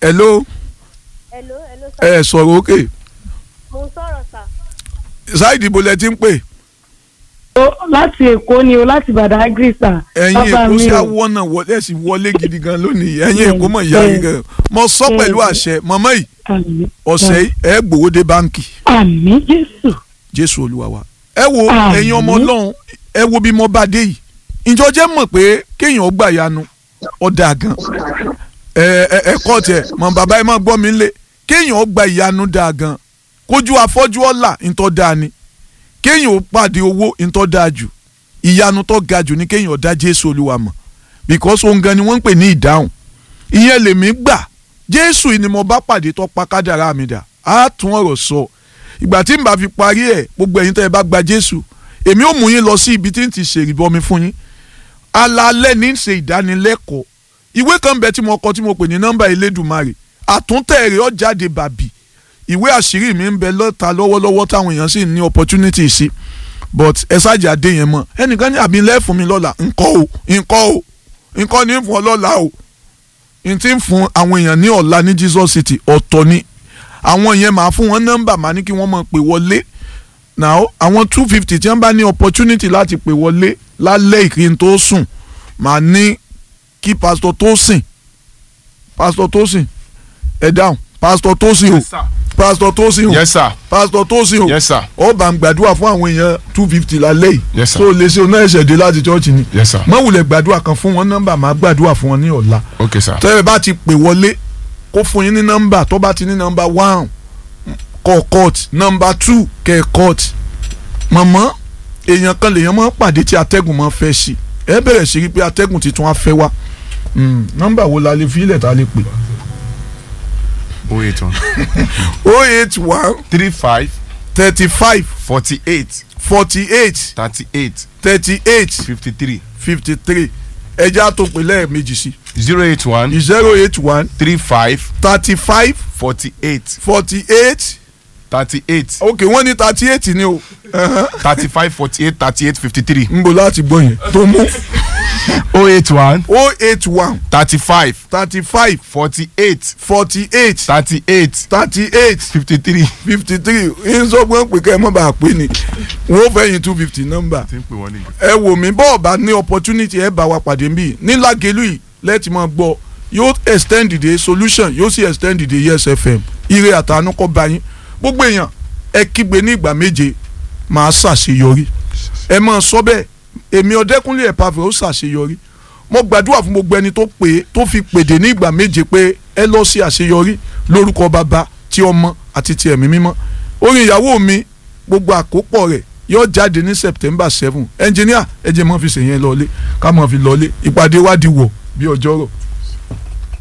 hello hello hello sir. ẹ sọ̀rọ̀ òkè mo ń sọ̀rọ̀ sà. ṣáìdì ibo lẹ ti ń pè Ó, láti èkó ni o láti Badagry sà. ẹ̀yin Bàbá èkó mi sí o. àwọn náà wọlé sí wọlé gidi gan lónìí ẹ̀yin Bẹ́ẹ̀, èkó mọ̀ ìyá yìí bẹ́ẹ̀. gan mo sọ Bẹ́ẹ̀, pẹ̀lú bẹ́ẹ̀. àṣẹ mọ̀mọ́ yìí Àmín. ọ̀sẹ̀ yìí ẹ gbowó dé báǹkì Àmín Jésù. jésù olúwa wa ẹ wo Àmín. ẹ̀yin ọmọ ọlọ́run ẹ wo bí mo bá dé yìí ìjọ jẹ́ mọ̀ pé kéèyàn gbà yanu ọ̀dà gan ẹ ẹ ẹ kọ́ tiẹ̀ mọ̀ bàbá ẹ má gbọ́ mi lé kéèyàn gba ìyanu dáa gan kójú afọ́jú ọ̀la ńtọ́ dáa ni kéèyàn ó pàdé owó ńtọ́ dáa jù ìyanu tó ga jù ni kéèyàn dá jésù olúwa mọ̀ because òun gan ni wọ́n ń pè ní ìdáhùn ìyẹn lèmi gbà jésù yìí ni mo bá pàdé tó pa kádàrá mi dà á tún ọ̀rọ̀ sọ ìgbà tí n bá fi parí ẹ̀ gbogbo ẹ̀yin tẹ́ ẹ bá gba jésù èmi ò mú yín lọ sí ibi tí n ti ṣèrìbọmi fún yín alalẹ́ ní í ṣe ìdánilẹ́kọ̀ọ́ ìwé kan bẹ tí mo kọ tí mo pè ní nọ́mbà elédùnmarè àtúntẹ̀ rẹ̀ ó jáde bàbí ìwé àṣírí mi ń bẹ lọ́ta lọ́wọ́lọ́wọ́ táwọn èèyàn sì ní opportunity sí but ẹ ṣáàjì adé yẹn mọ ẹnìkan ní àbí ńlẹ́ fún mi lọ́la ńkọ́ o ńkọ́ o ńkọ́ ní fún ọ lọ́la o n ti ń fún àwọn èèyàn ní ọ̀la ní Jesus City ọ̀tọ̀ ni àwọn yẹn máa fún wọn nọ́mbà máa ní kí wọ́n máa pè wọlé now àwọn two fifty tí wọ́n bá ní opportunity láti pè wọlé lálẹ́ ìkíni tó sùn máa ní kí pásítọ̀ tó sìn pásítọ̀ tó sìn ẹ dáhùn pásítọ̀ tó sìn o Yes, sir. pásítọ̀ tó sìn o Yes, sir. pásítọ̀ tó sìn o Yes, sir. ó bá ń gbàdúrà fún àwọn èèyàn two fifty lálẹ́ yìí Yes, sir. tó lè ṣe oná ẹ̀ṣẹ̀ dé láti chọ́ọ̀chì ni Yes, sir. má wulẹ̀ gbàdúrà kan fún wọn nọ́mbà máa gbàdúrà fún wọn ní ọ̀la Okay, sir. tẹ́lẹ̀ bá ti pè wọlé kó fún yín ní nọ́mbà tó bá ti ní nọ́mbà one kọ́ court nọ́mbà two kẹ́ court mọ̀mọ́ èèyàn kan lèèyàn máa ń pàdé tí atẹ́gùn máa ń fẹ́ sí ẹ bẹ̀rẹ̀ sí rí pé atẹ́gùn tuntun á fẹ́ wá Mm, nọ́mbà wo la lè fi ilẹ̀ tá a lè pè Oh eight one oh eight one three five thirty five forty eight forty eight thirty eight thirty eight fifty three fifty three ẹja tó pè lẹ́ẹ̀mejì sí zero eight one zero eight one three five thirty five forty eight forty eight thirty eight ok wọ́n ní thirty eight ni o thirty five forty eight thirty eight fifty three n bò láti gbọ́ yẹn tó mú oh eight one oh eight one thirty five thirty five forty eight forty eight thirty eight thirty eight fifty three. fifty three ń sọ pé pé kẹ́ ẹ mọ̀ bá a pè ní wọ́n fẹ́yìn two fifty nọ́mbà ti ń pè wọ́n ní. ẹ wò mí bọ́ọ̀ bá ní opportunity ẹ bá wa pàdé nbí ní Lágelú yìí lẹ́ẹ̀tì máa gbọ́ yóò extend the solution yóò sì extend the yes fm ire àtàánú kọ́ bá yín gbogbo èèyàn ẹ kígbe ní ìgbà méje máa ṣàṣeyọrí ẹ máa sọ bẹ́ẹ̀ èmi ọ̀dẹ́kúnlé ẹ̀pàfẹ́ ó ṣàṣeyọrí mo gbàdúrà fún gbogbo ẹni tó pè é tó fi pèdè ní ìgbà méje pé ẹ lọ sí àṣeyọrí lórúkọ bàbá ti ọmọ àti ti ẹ̀mí mímọ́ orin ìyàwó mi gbogbo àkópọ̀ rẹ̀ yóò jáde ní september seven engineer ẹ jẹ́ mọ́ fi ṣèyẹn lọ́lé ká mọ́ fi lọ́lé ìpàdé wa di wọ̀ bí ọjọ́rọ̀